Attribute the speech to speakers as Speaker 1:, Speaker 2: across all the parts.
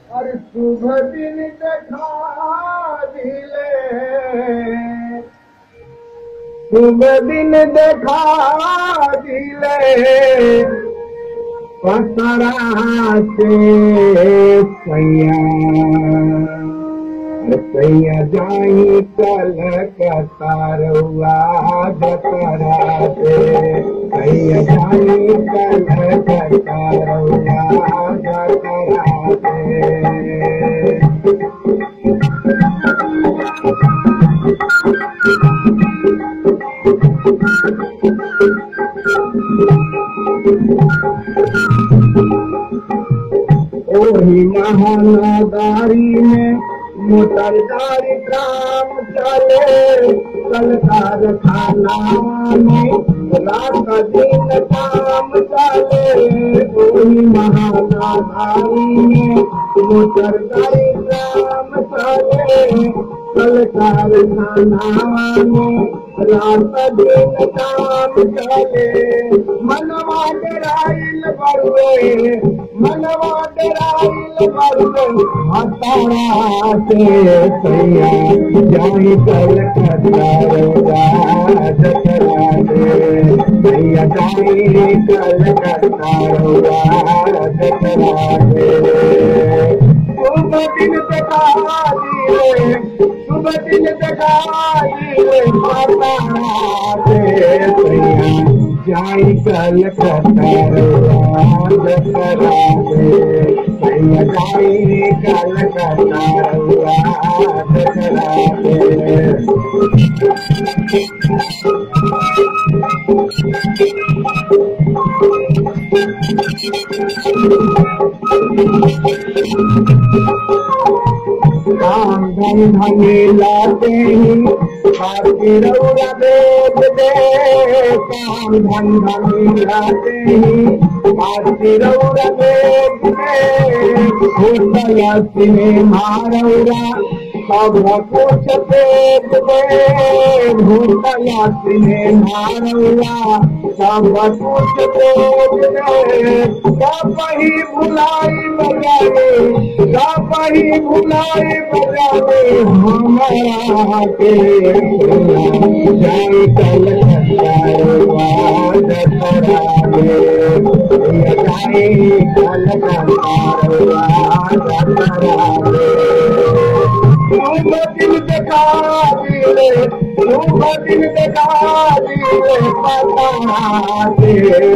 Speaker 1: और शुभ दिन देखा दिले शुभ दिन देखा दिले पसरा से सैया सैया जाई कल कतारुआ जतरा से सैया जाई कल कतारुआ जतरा से ओही महानादारी में मोटरदारी काम चले कल कारखाना में रात दिन काम चले ओही महानादारी में मोटरदारी काम चले कल कारखाना में रात दिन काम चले मनवा डराइल बरुए मनवा डराइल बरुए हतारा से सैया जाई कल कतारोगा जतरा से सैया जाई कल कतारोगा जतरा से शुभ दिन देखा दिए शुभ दिन देखा दिए माता से सैया जाई कल कतारुआ जतरा से सैया जाई कल कतारुआ जतरा से काम धन धनी लाते ही भारती रौरा बेच दे काम धन धनी लाते ही भारती रौरा बेच दे होटल सिनेमा रौरा सब कुछ बेच दे होटल सिनेमा रौरा सब कुछ बेच दे सब ही भुलाई बजाए सब ही भुलाई बजाए हमारा के जाई कल कतारुआ जतरा दे जाई कल कतारुआ जतरा दे शुभ दिन देखा दिले शुभ दिन देखा दिले पता से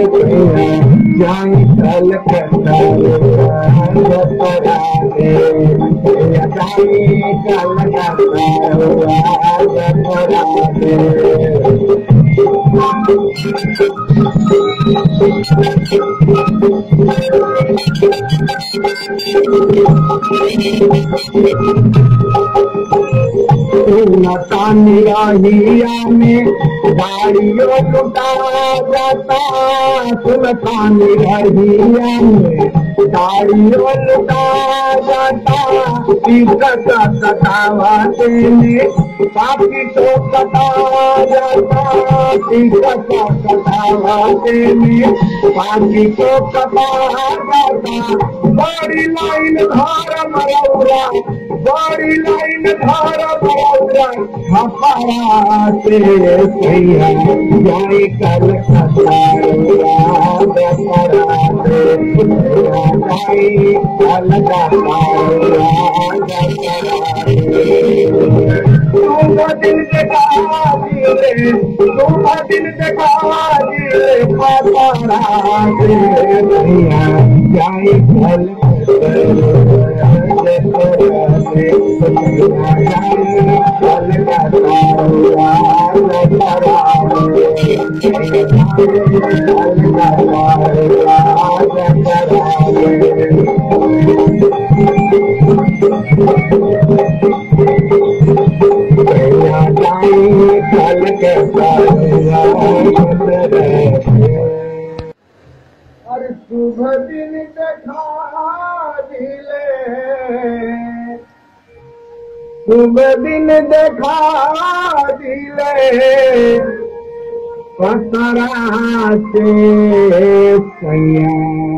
Speaker 1: जाई कल कतारुआ जतरा दे जाई कल कतारुआ जतरा दे तानी रहिया में गाड़ियों लुटा जाता सुल्तानी रहिया में गाड़ियों लुटा जाता टिकट कटावा देने बाकी तो कटा जाता टिकट कटावा देने बाकी तो कटा जाता बड़ी लाइन धार मरौरा बड़ी लाइन धार मरौरा खपरा से सैया जाई कल कतारुआ दसरा से जाई कल कतारुआ दसरा से शुभ दिन देखा दिले शुभ दिन देखा दिले खपरा से सैया जाई कल कल के और शुभ दिन देखा दिले शुभ दिन देखा दिले पसरा से सैया